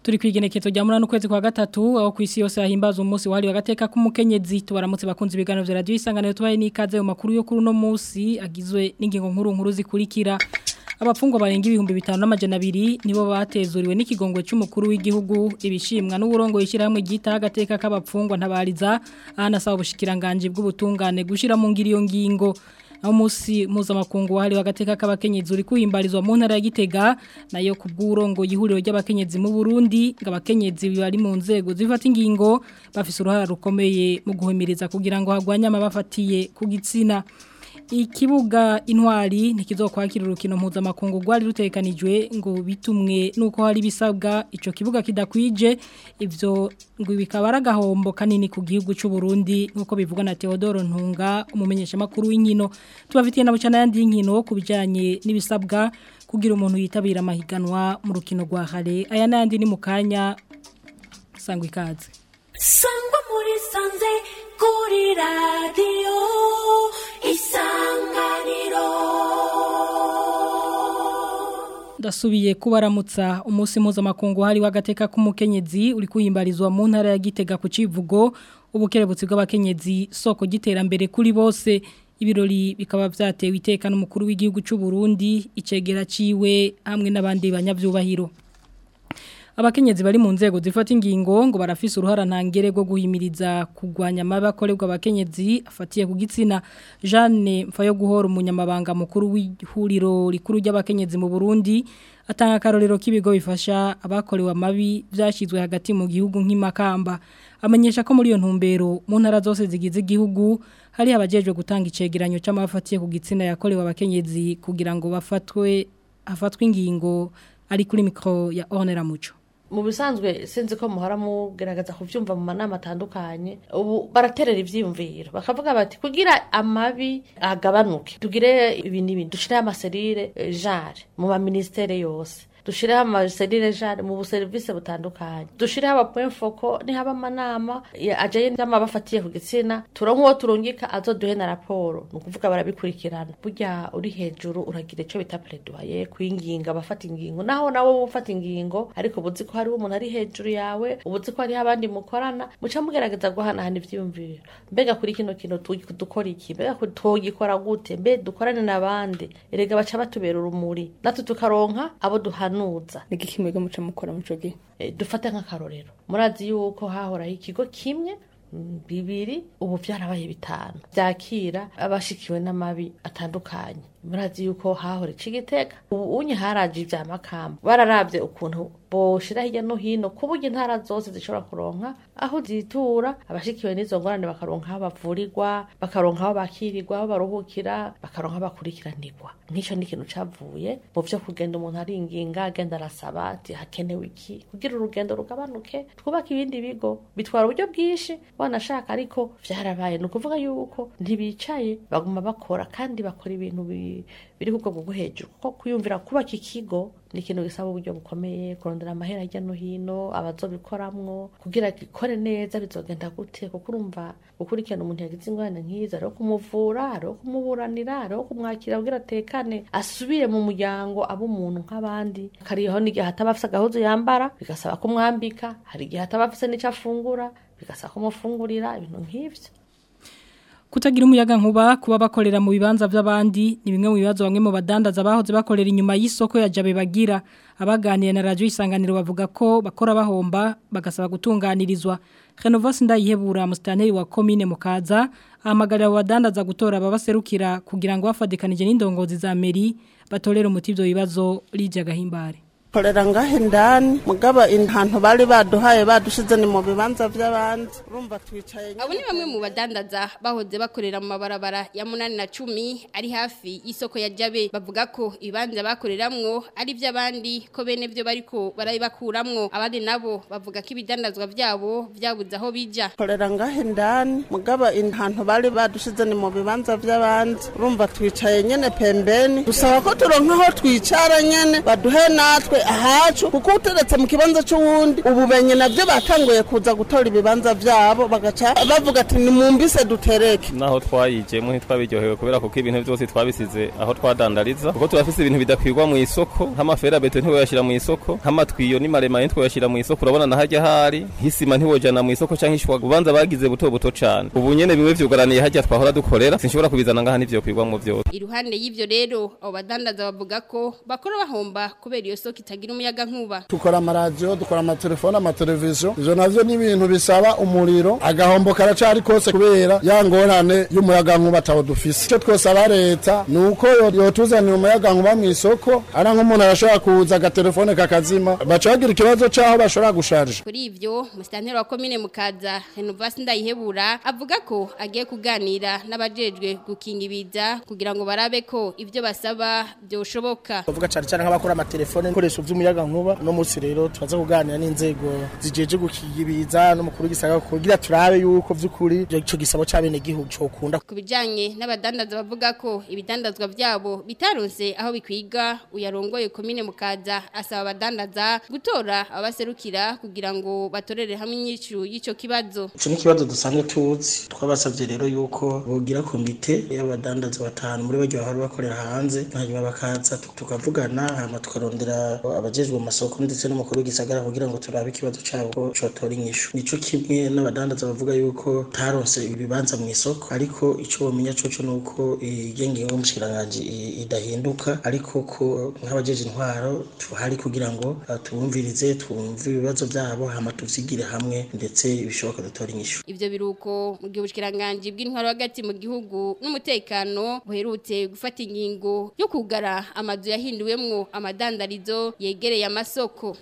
turi kwigenekezo rya munani ukwezi kwa gatatu aho ku isi yose hahimbaza umunsi wahariwe agateka k'umukenyezi tubaramutse bakunze ibiganiro vya radio isanganiro tubaye n'ikaze mu makuru yo kuri uno munsi agizwe n'ingingo nkuru nkuru zikurikira abapfungwa barenga ibihumbi bitanu n'amajana abiri nibo batezuriwe n'ikigongwe cy'umukuru w'igihugu ibishimwa n'uburongo yishyirahamwe ryita agateka k'abapfungwa ntabariza ahanasaba ubushikiranganje bw'ubutungane gushira mu ngiro iyo ngingo aho umunsi mpuzamakungu wahariwe agateka k'abakenyezi uri kuhimbarizwa mu ntara ya Gitega nayo ku bw'urongo y'ihuriro ry'abakenyezi mu Burundi ngo abakenyezi bari mu nzego zifata ingingo bafise uruhara rukomeye mu guhimiriza kugira ngo hagwanye amabafatiye ku gitsina ikibuga intwari ntikizokwakira urukino mpuzamakungu rwari rutekanijwe ngo bitumwe nuko hari bisabwa ico kibuga kidakwije ivyo ngo bikaba aragahombo kanini ku gihugu cy'u Burundi nkuko bivugwa na Theodore Ntunga umumenyesha makuru w'inkino tubafitiye na bucana yandi inkino kubijanye n'ibisabwa kugira umuntu yitabira amahiganwa mu rukino rwa hare aya nandi ni mukanya sangwa ikaze sangwa muri sanze kuri radio isanganiro ndasubiye kubaramutsa umunsi mpuzamakungu hari wagateka k'umukenyezi uri kuhimbarizwa mu ntara ya Gitega ku civugo ubukerebutsi bw'abakenyezi soko giterambere kuri bose ibirori bikaba vyatewe iteka n'umukuru w'igihugu cy'u Burundi icegera ciwe hamwe n'abandi banyavyubahiro abakenyezi bari mu nzego zifata ingingo ngo barafise uruhara ntangere rwo guhimiriza kugwanya amabakorerwa abakenyezi afatiye ku gitsina Jeanne Mfayo guhora umunyamabanga mukuru w'ihuriro rikuru ry'abakenyezi mu Burundi atanga karorero k'ibigo bifasha abakorewe amabi byashyizwe hagati mu gihugu nk'imakamba amenyesha ko muri iyo ntumbero mu ntara zose zigize igihugu hari abajejwe gutanga icegeranyo c'amafatiye ku gitsina yakorewe abakenyezi kugira ngo bafatwe hafatwe ingingo ari kuri mikro ya Ornera Muco mu bisanzwe sinzi ko muhora mugerageza kubyumva mu manama atandukanye ubu baraterera ibyiyumviro bakavuga bati kugira amabi agabanuke tugire ibi n'ibi dushyireho amaserire jare mu maminisiteri yose dushireho amaserire jare mu buserivisi butandukanye dushireho abapwemfoko nihaba amanama ajaye n'amabafatiye ku gitsina turonka uwo turungika azoduhe na raporo ni ukuvuga barabikurikirana burya uri hejuru uragira icyo bita pledoyer kwinginga abafata ingingo naho nawe wowe ufata ingingo ariko ubuzi ko hariho umuntu ari hejuru yawe ubuzi ko hariho abandi mukorana muca mugerageza guhanahana ivyiyumviro mbega kuri kino kintu dukora iki mbega tugikora gute mbe dukorane n'abandi erega baca batubera urumuri natwe tukaronka abo duhana nuza ni iki mwega muca mukora muco gihe dufate nk'akarorero murazi yuko hahoraho ikigo kimwe bibiri ubu byarabaye bitanu byakira abashikiwe n'amabi atandukanye murazi yuko hahora igitega ubu unye haraje ibya makamba bararabye ukuntu boshira hirya no hino ku buryo intara zose zishobora kuronka aho zitura abashikiwe n'izo ngorane bakaronka aho bavurirwa bakaronka aho bakirirwa aho baruhukira bakaronka aho bakurikiranirwa nk'icyo ni ikintu cavuye mu byo kugenda umuntu aringinga agenda arasaba ati hakenewe iki kugira urugendo rugabanuke twubake ibindi bigo bitwara uburyo bwinshi wanashaka ariko vyarabaye ni ukuvuga yuko ntibicaye baguma bakora kandi bakora ibintu biri ku bwoko bwo hejuru kuko kwiyumvira kubaka ikigo ni ikintu gisaba uburyo bukomeye kurondera amahera hirya no hino abazobikoramwo kugira gikore neza bizogenda gute kuko urumva gukurikirana umuntu yagize ingorane nk'izo ariho kumuvura ariho kumuburanira ariho kumwakira kugira atekane asubire mu muryango abe umuntu nk'abandi kariho n'igihe hataba afise agahuzu yambara bigasaba kumwambika hari igihe hataba afise n'icyo afungura bigasaba kumufungurira ibintu nk'ivyo Kutagira umuyaga nkuba kuba bakorera mu bibanza by'abandi ni bimwe mu bibazo bamwe mu badandaza bahoze bakorera inyuma y'isoko ya Jabe bagira abaganiye na radio isanganiro bavuga ko bakora bahomba bagasaba gutunganirizwa Renovas ndayihebura mustanteri wa commune mukaza ahamagarira abadandaza gutora ababaserukira kugira ngo bafadikanije n'indongozi za meri batorera umuti ibyo bibazo lijya gahimbare korera ngahe ndani mugaba intantu bari baduhaye badushize ni mu bibanza by'abandi urumva twicaye abo ni bamwe mu badandaza bahoze bakorera mu mabarabara ya munani na cumi ari hafi y'isoko ya jabe bavuga ko ibibanza bakoreramwo ari iby'abandi ko bene byo bariko barabibakuramwo abandi nabo bavuga ko ibidandazwa byabo byabuze aho bija korera ngahe ndani mugaba intantu bari badushize ni mu bibanza by'abandi urumva twicaye nyene pembeni dusaba ko turonka aho twicara nyene baduhe natwe ahacu kuko uteretse mu kibanza c'uwundi ubumenyi navyo batanguye kuza gutora ibibanza vyabo bagaca bavuga ati nimumbise dutereke naho twayijemo ntitwabiryohewe kubera kuko ibintu byose twabisize aho twadandariza kuko turafise ibintu bidakwirwa mu isoko nk'amaferabeto ntiwoyashira mu isoko nk'amatwiyo ni maremare ntitwoyashira mu isoko urabona na harya hari nk'isima ntiwojana mu isoko canke ishwa ubanza bagize buto buto cane ubu nyene bimwe vyugaraniye harya twahora dukorera sinshobora kubizana ngaha ntivyokwirwamwo vyose iruhande y'ivyo rero abo badandaza bavuga ko bakora bahomba kubera iyo soko itagira umuyaga nkuba dukora amaradiyo dukora amatelefone amateleviziyo ivyo navyo ni ibintu bisaba umuriro agahombo karacari kose kubera ya ngorane y'umuyagankuba atawo dufise ico twosaba leta ni uko yo- yotuzanira umuyagankuba mw'isoko ari nk'umuntu arashobora kuza agatelefone kakazima baca bagira ikibazo c'aho bashobora gusharija kuri ivyo musitanteri wa komine mukaza renovasi ndayihebura avuga ko agiye kuganira n'abajejwe gukinga ibiza kugira ngo barabe ko ivyo basaba vyoshoboka bavuga cyane cyane nk'abakora amatelefone ibikoresho by'umuyaga nkuba no munsi rero turaza kuganira n'inzego zijeje gukiga ibiza n'umukuru w'igisagara kugira turabe yuko vy'ukuri ico gisabo c'abenegihugu cokunda ku bijanye n'abadandaza bavuga ko ibidandazwa vyabo bitaronse aho bikwiga uyarongoye komine mukaza asaba abadandaza gutora abaserukira kugira ngo batorere hamwe inyishu y'ico kibazo ico ni ikibazo dusanzwe tuzi twabasavye rero yuko bogira komite y'abadandaza batanu muri baryo bahora bakorera hanze hanyuma bakaza tu- tukavugana hama tukarondera abajejwe mu masoko ndetse n'umukuru w'igisagara kugira ngo turabe ikibazo cabo ko cotora inyishu nico kimwe n'abadandaza bavuga yuko taronse ibibanza mu isoko ariko ico bomenya coco nuko iyo ngingo y'umushikiranganji i- idahinduka ariko ko nk'abajeje intwaro tuhari kugira ngo uh, tubumvirize twumve ibibazo vyabo hama tuvyigire hamwe ndetse ibishoboka dutora inyishu Ivyo biruko mu gihe ubushikiranganje bw'intwaro hagati mu gihugu n'umutekano buherutse gufata ingingo yo kugara amazu yahinduwemwo amadandarizo yegereye amasoko.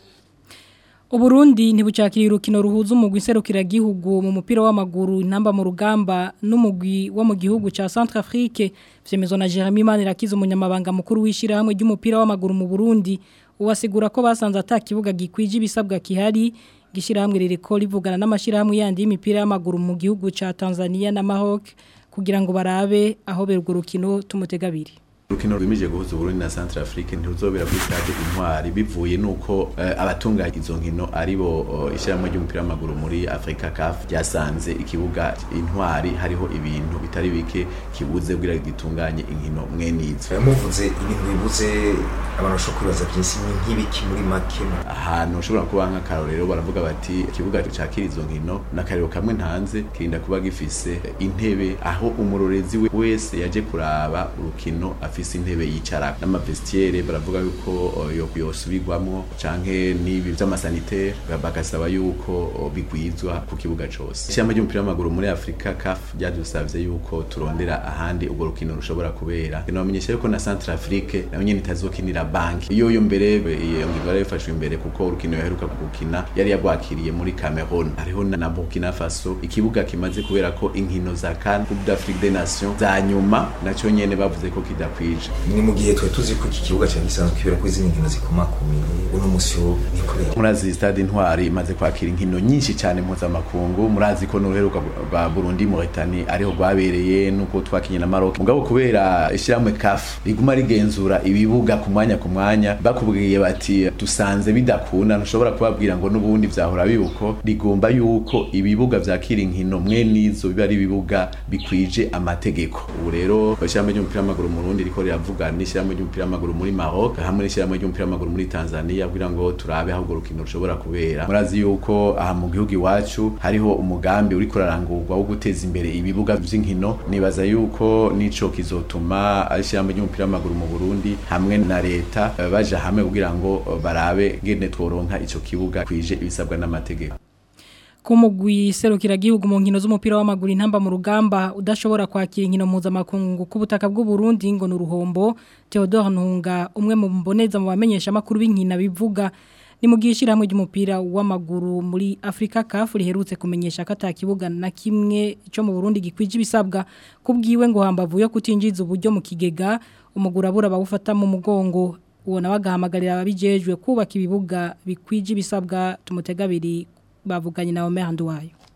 Uburundi ntibucakira urukino ruhuza umugwi serukiragihugu mu mupira w'amaguru intamba mu rugamba n'umugwi wo mu gihugu ca Centrafrique vyemezwa na Jeremy Manirakiza umunyamabanga mukuru w'ishirahamwe ry'umupira w'amaguru mu Burundi uwasigura ko basanze atakibuga gikwije ibisabwa kihari gishirahamwe ririko rivugana n'amashirahamwe yandi y'imipira y'amaguru mu gihugu ca Tanzania na Maroc kugira ngo barabe aho berwo rukino tumutegabiri Urukino rwimije guhuza Burundi na Central Afrique ntiruzobera kuri stade Intwari bivuye nuko uh, abatunga izo nkino aribo uh, ishyirahamwe ry'umupira w'amaguru muri Africa CAF ryasanze ikibuga Intwari hariho ibintu bitari bike kibuze kugira gitunganye inkino mwenizo muvuze ibintu bibuze abantu bashobora kwibaza byinshi ni nk'ibiki muri make ahantu ushobora kuba nk'akarorero baravuga bati ikibuga cakira izo nkino n'akarero kamwe ntanze kirinda kuba gifise intebe aho umurorezi we wese yaje kuraba urukino afise intebe yicara n'amavestiere baravuga yuko uh, yo yosubirwamwo canke n'ibi vy'amasanitaire bagasaba yuko uh, bigwizwa ku kibuga cose ishamba ry'umupira w'amaguru muri Afrika CAF ryadusavye yuko turondera ahandi ubwo rukino rushobora kubera nabamenyesha yuko na Central Afrique nayo nyene itazokinira banki iyo yo mbere iyo ngingo yari yafashwe imbere kuko urukino yaheruka gukina yari yagwakiriye muri Cameroon hariho na Burkina Faso ikibuga kimaze kubera ko inkino za CAN Coupe d'Afrique des Nations za nyuma naco nyene bavuze ko kidakwije ni mu gihe twe tuzi ko iki kibuga cyari gisanzwe kibera ko izindi nkino zikomakomeye uno musi wo nikorera murazi stade intwari imaze kwakira inkino nyinshi cyane mpuzamakungu murazi ko n'uruheruka rwa Burundi Mauritania ariho rwabereye nuko twakinye na Maroc mugabo kubera ishyirahamwe CAF riguma rigenzura ibibuga ku mwanya ku mwanya bakubwiye bati dusanze bidakunda ntushobora kubabwira ngo n'ubundi vyahora bibuko rigomba yuko ibibuga vyakira inkino mwe nizo biba ari ibibuga bikwije amategeko ubu rero ishyirahamwe ry'umupira w'amaguru mu Burundi riko riravugana n'ishyirahamwe ry'umupira w'amaguru muri Maroc hamwe n'ishyirahamwe ry'umupira w'amaguru muri Tanzania kugira ngo turabe aho urwo rukino rushobora kubera murazi yuko aha mu gihugu iwacu hariho umugambi uri kurarangurwa wo guteza imbere ibibuga vy'inkino nibaza yuko nico kizotuma ishyirahamwe ry'umupira w'amaguru mu Burundi hamwe na leta eh, baja hamwe kugira ngo eh, barabe ngene tworonka ico kibuga kwije ibisabwa n'amategeko kumugwi serukira gihugu mu nkino z'umupira w'amaguru intamba mu rugamba udashobora kwakira inkino mpuzamakungu ku butaka bw'u Burundi ngo nuruhombo Theodore Ntunga umwe mu mboneza mu bamenyesha makuru b'inkina bivuga ni mu gishiramwe ry'umupira w'amaguru muri Africa CAF riherutse kumenyesha ko atakibuga na kimwe cyo mu Burundi gikwije ibisabwa kubwiwe ngo hambavu yo kutinjiza uburyo mu kigega umugurabura bawufata mu mugongo uwo nawe agahamagarira ababijejwe kubaka ibibuga bikwije ibisabwa tumutegabiri bavuganye na Omer Nduwayo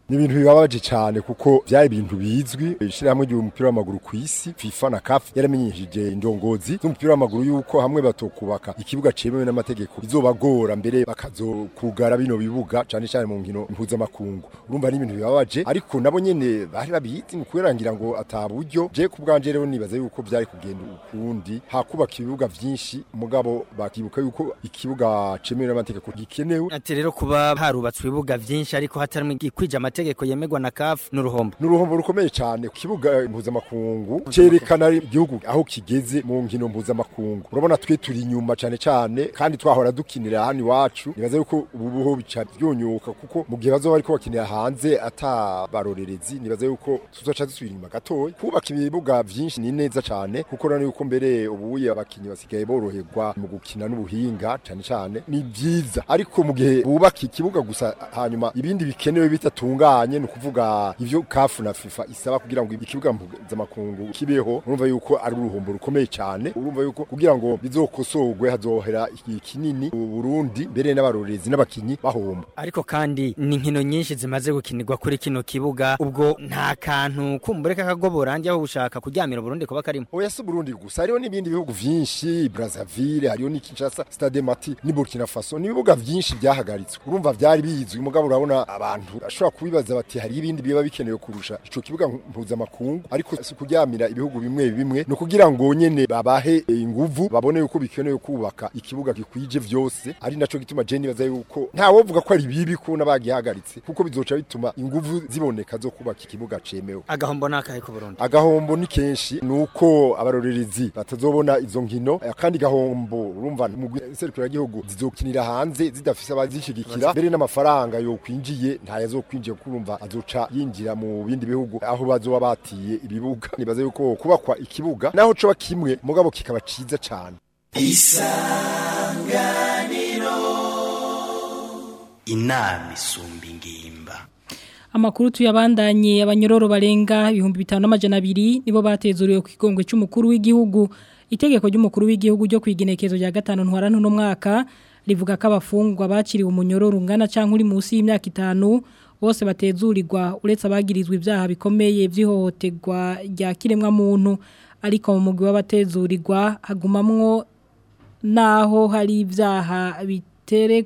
ni ibintu bibabaje cyane kuko byari ibintu bizwi ishyirahamwe ry'umupira w'amaguru ku isi FIFA na CAF yaramenyesheje indongozi z'umupira w'amaguru yuko hamwe batokubaka ikibuga cemewe n'amategeko bizobagora mbere bakazokugara bino bibuga cyane cyane mu nkino mpuzamakungu urumva ni ibintu bibabaje ariko nabo nyene bari babizi mu kwerangira ngo ataburyo je ku bwanje rero nibaza yuko byari kugenda ukundi hakubaka ibibuga vyinshi mugabo bakibuka yuko ikibuga cemewe n'amategeko gikenewe ati rero kuba harubatswe ibibuga vyinshi ariko hatarimo kwija amategeko yemegwa na CAF n'uruhombo n'uruhombo rukomeye cyane ku kibuga mpuzamakungu cerekana igihugu aho kigeze mu nkino mpuzamakungu urabona twe turi inyuma cyane cyane kandi twahora dukinira hano iwacu nibaza yuko ubu buho bica byonyuka kuko mu gihe bazoba bariko bakinira hanze ata barorerezi nibaza yuko tuzoca dusubira inyuma gatoya kubaka ibibuga vyinshi ni neza cyane kuko urabona yuko mbere ubuye abakinyi basigaye boroherwa mu gukina n'ubuhinga cyane cyane ni byiza ariko mu gihe bubaka ikibuga gusa hanyuma ibindi bikenewe bitatunganye ni ukuvuga ivyo kafu na FIFA isaba kugira ngo ikibuga mpuzamakungu kibeho urumva yuko ari uruhombo rukomeye cyane urumva yuko kugira ngo bizokosorwe hazohera igihe kinini u Burundi mbere n'abarorezi n'abakinyi bahomba ariko kandi ni inkino nyinshi zimaze gukinirwa kuri kino kibuga ubwo nta kantu kumbure kakagoborange aho ushaka kuryamira Burundi kuba karimo oya si Burundi gusa hariho n'ibindi bihugu vyinshi Brazzaville hariho ni Kinshasa Stade Mati ni Burkina Faso ni ibibuga vyinshi byahagaritswe urumva vyari bizwi mugabo urabona abantu ashobora kubibaza bati hari ibindi biba bikenewe kurusha ico kibuga mpuzamakungu ariko si kuryamira ibihugu bimwe bimwe no kugira ngo nyene babahe inguvu babone yuko bikenewe kubaka ikibuga gikwije vyose ari naco gituma je nibaza yuko nta wovuga ko ari bibi ko nabagihagaritse kuko bizoca bituma inguvu ziboneka zo kubaka ikibuga cemewe agahombo nakahe ku Burundi agahombo ni kenshi nuko abarorerezi batazobona izo nkino kandi gahombo urumva mu serukira gihugu zizokinira hanze zidafise abazishigikira mbere n'amafaranga yo kwinjiye nta yazokwinjiye kurumva azoca yinjira mu bindi bihugu aho bazoba batiye ibibuga nibaza yuko kubakwa ikibuga naho coba kimwe mugabo kikaba ciza cyane isanganiro inama isumba ingimba Amakuru tuyabandanye abanyororo barenga ibihumbi bitanu n'amajana abiri nibo batezuriwe ku kigongwe cy'umukuru w'igihugu itegeko ry'umukuru w'igihugu ryo kwigenekezo rya gatanu ntwarano no mwaka rivuga ko abafungwa baciriwe umunyororo ungana cyangwa uri munsi y'imyaka itanu bose batezurirwa uretse abagirizwa ibyaha bikomeye by'ihohoterwa rya kiremwa muntu ariko mu mugwi w'abatezurirwa hagumamwo naho hari ibyaha bitere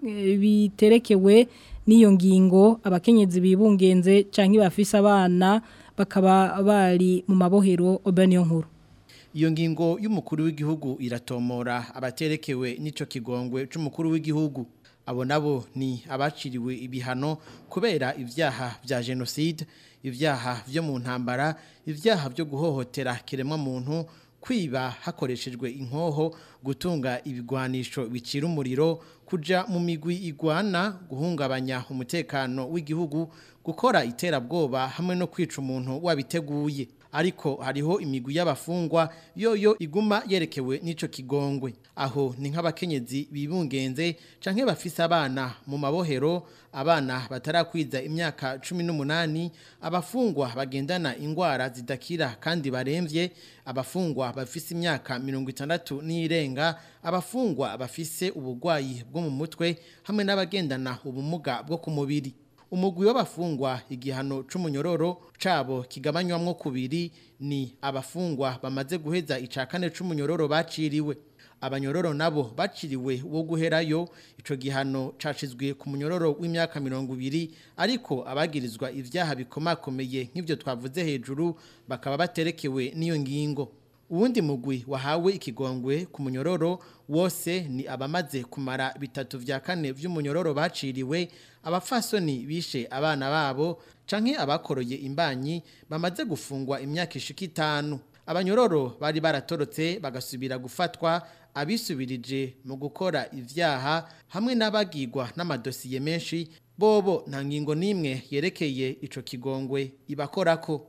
biterekewe n'iyo ngingo abakenyezi bibungenze cyangwa bafise abana bakaba bari mu mabohero obaniyo nkuru iyo ngingo y'umukuru w'igihugu iratomora abaterekewe n'ico kigongwe c'umukuru w'igihugu abo nabo ni abaciriwe ibihano kubera ivyaha vya genocide ivyaha vyo mu ntambara ivyaha vyo guhohotera kiremwa muntu kwiba hakoreshejwe inkoho gutunga ibigwanisho bicira umuriro kuja mu migwi igwana guhungabanya umutekano w'igihugu gukora iterabwoba hamwe no kwica umuntu wabiteguye ariko hariho imigwi y'abafungwa yoyo iguma yerekewe n'ico kigongwe aho ni nk'abakenyezi bibungenze canke bafise abana mu mabohero abana batarakwiza imyaka 18 abafungwa bagendana ingwara zidakira kandi baremvye abafungwa bafise imyaka 60 n'irenga abafungwa bafise ubugwayi bwo mu mutwe hamwe n'abagendana ubumuga bwo ku mubiri umugwi w'abafungwa igihano c'umunyororo cabo kigabanywamwo kubiri ni abafungwa bamaze guheza icakane c'umunyororo baciriwe abanyororo nabo baciriwe wo guherayo ico gihano cashizwe ku munyororo w'imyaka 200 ariko abagirizwa ivyaha bikomakomeye nk'ivyo twavuze hejuru bakaba baterekewe n'iyo ngingo uwundi mugwi wahawe ikigongwe ku munyororo wose ni abamaze kumara bitatu vya kane vy'umunyororo baciriwe abafasoni bishe abana babo canke abakoroye imbanyi bamaze gufungwa imyaka ishika itanu abanyororo bari baratorotse bagasubira gufatwa abisubirije mu gukora ivyaha hamwe n'abagirwa n'amadosiye menshi bobo nta ngingo n'imwe yerekeye ico kigongwe ibakorako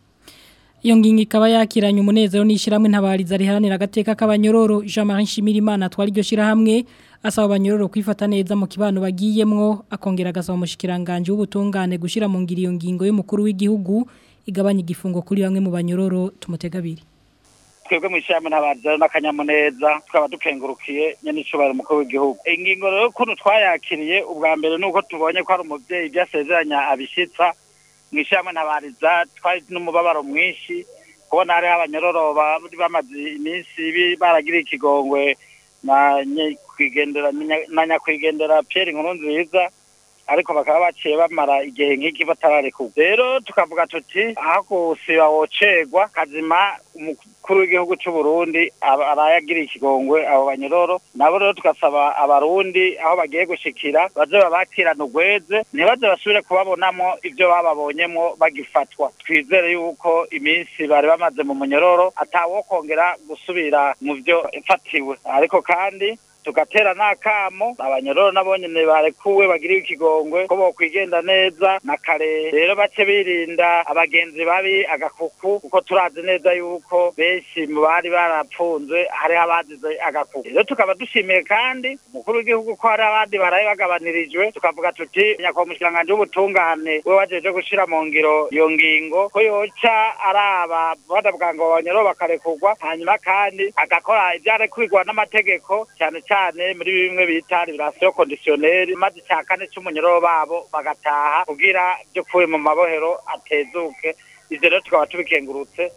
Iyo ngingo ikaba yakiranye umunezero n'ishiramwe ntabariza riharanira agateka k'abanyororo Jean-Marie Nshimirimana twari iryo shirahamwe asaba abanyororo kwifata neza mu kibano bagiyemwo akongera agasaba umushikiranganje w'ubutungane gushira mu ngiro iyo ngingo y'umukuru w'igihugu igabanya igifungo kuri bamwe mu banyororo tumutegabiri twebwe mu ishyirahamwe ntabariza n'akanyamuneza tukaba dukengurukiye nyene icubahiro umukuru w'igihugu ingingo rero ukuntu twayakiriye ubwa mbere ni uko tubonye ko ari umuvyeyi ibyo asezeranya abishitsa mu ishyirahamwe ntabariza twari n'umubabaro mwinshi kubona hariho abanyororo bari bamaze iminsi bi- baragiriye ikigongwe na nyakwigendera na nyakwigendera Pierre Nkuru nziza ariko bakaba baciye bamara igihe nk'iki batararekurwa rero tukavuga tuti aho gusiba wocegwa kazima umukuru w'igihugu c'u Burundi aba- arayagiriye ikigongwe abo banyororo nabo rero tugasaba abarundi aho bagiye gushikira baze babakirana ugweze ntibaze basubire kubabonamo ivyo bababonyemwo bagifatwa twizere yuko iminsi bari bamaze mu munyororo atawokongera gusubira mu vyo fatiwe ariko kandi tugatera n'akamo abanyororo nabo nyene barekuwe bagiriwe ikigongwe ko bokwigenda neza na kare rero bace birinda abagenzi babi agakuku kuko turazi neza yuko benshi mu bari barapfunzwe hariho abazize agakuku rero tukaba dushimiye kandi umukuru w'igihugu ko hari abandi baraye bagabanirijwe tukavuga tuti nyakubahwa umushikiranganji w'ubutungane we wajeje gushira mu ngiro iyo ngingo ko yoca araba badavuga ngo abanyororo bakarekurwa hanyuma kandi agakora ivyarekurigwa n'amategeko cyane cyane muri bimwe bita liberation conditionnelle maze icya kane c'umunyororo babo bagataha kugira by'ukuri mu mabohero atezuke ivyo rero tukaba tubikengurutse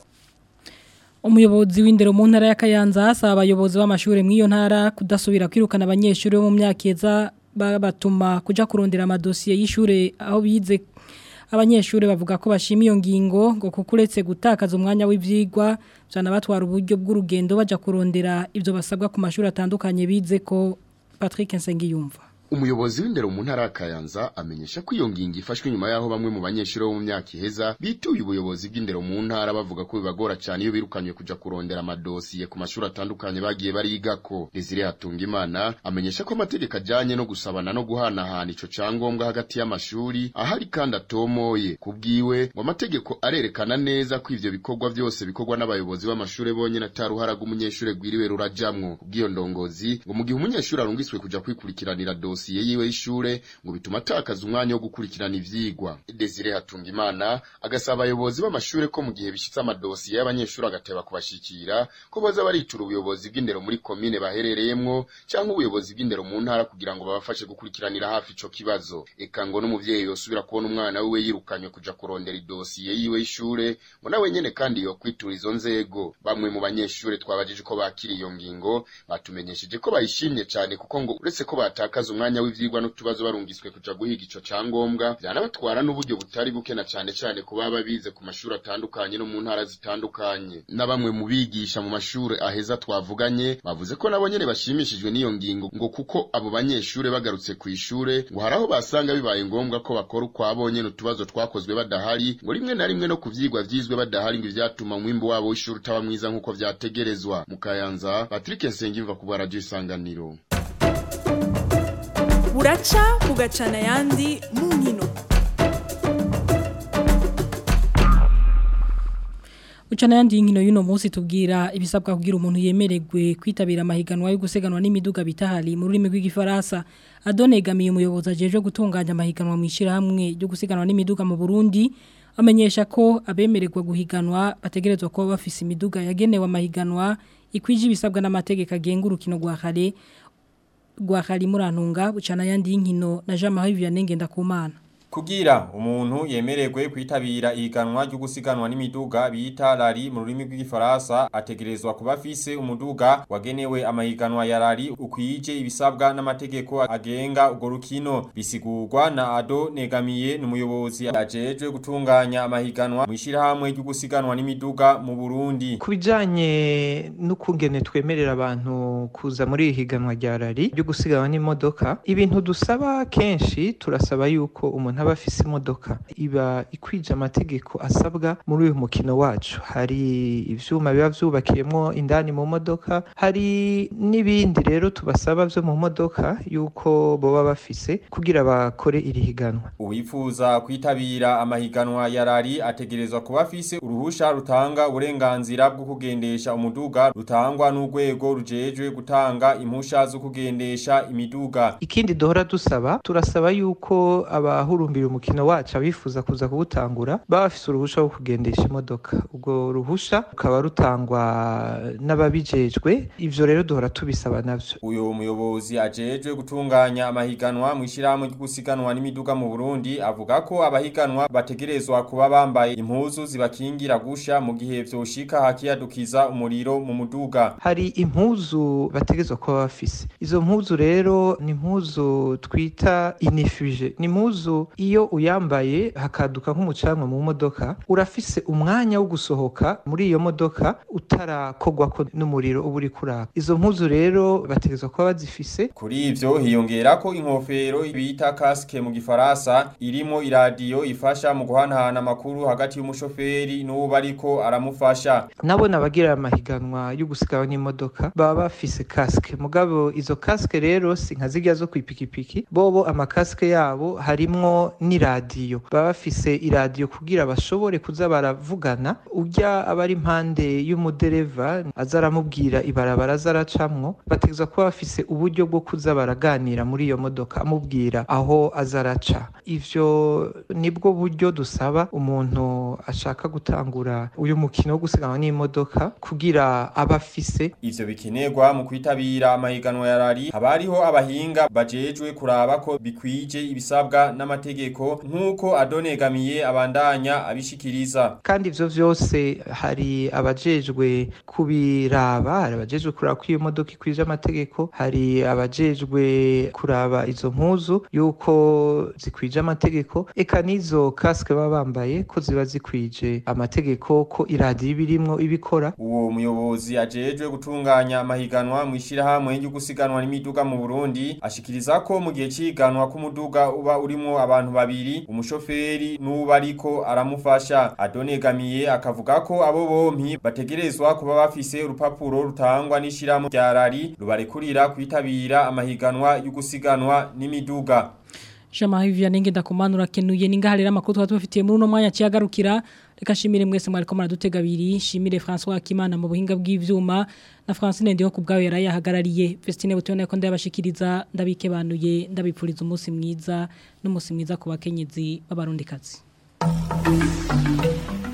Umuyobozi w'indero mu ntara ya Kayanza asaba abayobozi b'amashure mu iyo ntara kudasubira kwirukana abanyeshuri bo mu myaka yeza babatuma kuja kurondera amadosiye y'ishure aho bize abanyeshuri bavuga ko bashima iyo ngingo ngo kuko uretse gutakaza umwanya w'ivyigwa cyane batwara uburyo bw'urugendo baja kurondera ibyo basabwa ku mashuri atandukanye bize ko Patrick Nsengiyumva Umuyobozi w'indero mu ntara ya Kayanza amenyesha ko iyo ngingo ifashwe nyuma yaho bamwe mu banyeshuri bo mu myaka iheza bituye ubuyobozi bw'indero mu ntara bavuga ko bibagora cyane iyo birukanywe kuja kurondera amadosiye ku mashuri atandukanye bagiye barigako. Desire Hatungimana amenyesha ko amategeko ajanye no gusabana no guhanahana ico cangombwa hagati y'amashuri ahari kandi atomoye. Kubwiwe ngo amategeko arerekana neza ko ivyo bikorwa byose bikorwa n'abayobozi b'amashuri bonyene ataruhara rw'umunyeshuri gwiriwe rurajamwo. Kubw'iyo ndongozi ngo mu gihe umunyeshuri arungiswe kuja kwikurikiranira dosiye yiwe y'ishure ngo bituma atakaza umwanya wo gukurikirana ivyigwa. Desire Hatungimana agasaba abayobozi b'amashure ko mu gihe bishitse amadosiye y'abanyeshuri agateba kubashikira ko boza baritura ubuyobozi bw'indero muri komine baherereyemwo canke ubuyobozi bw'indero mu ntara kugira ngo babafashe gukurikiranira hafi ico kibazo. Eka ngo n'umuvyeyi yosubira kubona umwana wiwe yirukanywe kuja kurondera idosiye yiwe y'ishure ngo nawe nyene kandi yokwitura izo nzego. Bamwe mu banyeshure twabajije ko bakiriye iyo ngingo batumenyesheje ko bayishimye cane kuko ngo uretse ko batakaza umwanya w'ivyigwa n'utubazo barungiswe kuja guhiga ico cangombwa vyanabatwara n'uburyo butari buke na cane cane ku baba bize ku mashuri atandukanye no mu ntara zitandukanye na bamwe mu bigisha mu mashuri aheza twavuganye bavuze ko nabo nyene bashimishijwe n'iyo ngingo ngo kuko abo banyeshure bagarutse ku ishure ngo hari aho basanga bibaye ngombwa ko bakora ukwabo nyene utubazo twakozwe badahari ngo rimwe na rimwe no ku vyigwa vyizwe badahari ngo ivyatuma umwimbu wabo w'ishuri utaba mwiza nk'uko vyategerezwa mu kayanza patrick nsengimva ku bwa radio isanganiro buraca bugacana ayandi mu nkino Uchana yandi inkino y'uno munsi tubwira ibisabwa kugira umuntu yemererwe kwitabira amahiganwa yo guseganwa n'imiduga bitahali mu rurimi rw'igifaransa adonegamiye umuyobozi ajeje gutunganya amahiganwa mu ishyirahamwe ryo gusiganwa n'imiduga mu Burundi amenyesha ko abemererwa guhiganwa bategerezwa kuba bafise imiduga yagenewe amahiganwa ikwije ibisabwa n'amategeko agenga urukino rwa kare rwa kare murantunga bucana yandi y'inkino na Jean Marie Vianney Ngendakumana Kugira umuntu yemererwe kwitabira ihiganwa ryo gusiganwa n'imiduga bita rari mu rurimi rw'igifaransa ategerezwa kuba afise umuduga wagenewe amahiganwa ya rari ukwije ibisabwa n'amategeko agenga urwo rukino bisigurwa na Ado Negamiye n'umuyobozi ajejwe gutunganya amahiganwa mu ishirahamwe ryo gusiganwa n'imiduga mu Burundi kubijanye n'ukungene twemerera abantu kuza muri iri higanwa rya rari ryo gusiganwa n'imodoka ibintu dusaba kenshi turasaba yuko umuntu aba afise imodoka iba ikwije amategeko asabwa muri uyu mukino wacu hari ivyuma biba vyubakiyemwo indani mu modoka hari n'ibindi rero tubasaba vyo mu modoka yuko boba bafise kugira bakore iri higanwa Uwifuza kwitabira amahiganwa ya rari ategerezwa kuba afise uruhusha rutanga uburenganzira bwo kugendesha umuduga rutangwa n'urwego rujejwe gutanga impusha zo kugendesha imiduga ikindi duhora dusaba turasaba yuko abahurumbi bahurumbira umukino wacu abifuza kuza kuwutangura baba bafise uruhusha rwo kugendesha imodoka ubwo ruhusha rukaba rutangwa n'ababijejwe ivyo rero duhora tubisaba navyo uyo muyobozi ajejwe gutunganya amahiganwa mu ishyirahamwe ryo gusiganwa n'imiduga mu Burundi avuga ko abahiganwa bategerezwa kuba bambaye impuzu zibakingira gusha mu gihe vyoshika hakiyadukiza umuriro mu muduga hari impuzu bategezwa kuba bafise izo mpuzu rero ni impuzu twita inifuje ni impuzu iyo uyambaye hakaduka nk'umucanwa mu modoka urafise umwanya wo gusohoka muri iyo modoka utarakogwako n'umuriro uba uri kuraka izo mpuzu rero bategezwa kuba bazifise Kuri ivyo hiyongera ko inkofero bita casque mu gifaransa irimo iradiyo ifasha mu guhanahana amakuru hagati y'umushoferi n'uwo bariko aramufasha. nabona abagira amahiganwa yo gusigawa n'imodoka baba bafise kasike mugabo izo kasike rero si nka zirya zo kwipikipiki bobo amakasike yabo harimwo n'iradiyo baba bafise iradiyo kugira bashobore kuza baravugana urya aba ari impande y'umudereva aza aramubwira ibarabara aza aracamwo bategeza kuba bafise uburyo bwo kuza baraganira muri iyo modoka amubwira aho aza araca ivyo nibwo buryo dusaba umuntu ashaka gutangura uyu mukino wo gusiganwa n'imodoka kugira aba afise Ivyo bikenerwa mu kwitabira amahiganwa ya rari haba hariho abahinga bajejwe kuraba ko bikwije ibisabwa n'amategeko nk'uko adonegamiye abandanya abishikiriza. kandi ivyo vyose hari abajejwe kubiraba hari abajejwe kuraba ko iyo modoka ikwije amategeko hari abajejwe kuraba izo mpuzu yuko zikwije amategeko eka n'izo kasike baba bambaye ko ziba zikwije amategeko ko iradiyo ibirimwo ibikora Uwo muyobozi ajejwe gutunganya amahiganwa mu ishirahamwe ryo gusiganwa n'imiduga mu Burundi ashikiriza ko mu gihe ciganwa k'umuduga uba urimo abantu babiri umushoferi n'uba ariko aramufasha adonegamiye akavuga ko abo bompi bategerezwa kuba bafise urupapuro rutangwa n'ishirahamwe rya rari rubarekurira kwitabira amahiganwa yo gusiganwa n'imiduga Shama hivi nenge ndakumanura kenuye ningahalera makuru twatu bafitiye muri uno mwanya ciyagarukira reka shimire mwese mwariko muradutega abiri shimire François Kimana mu buhinga bw'ivyuma na Francine ndiho kubgawe yarayahagarariye Vestine butone ko ndabashikiriza ndabike banuye ndabipfuriza umunsi mwiza n'umunsi mwiza ku bakenyezi b'abarundikazi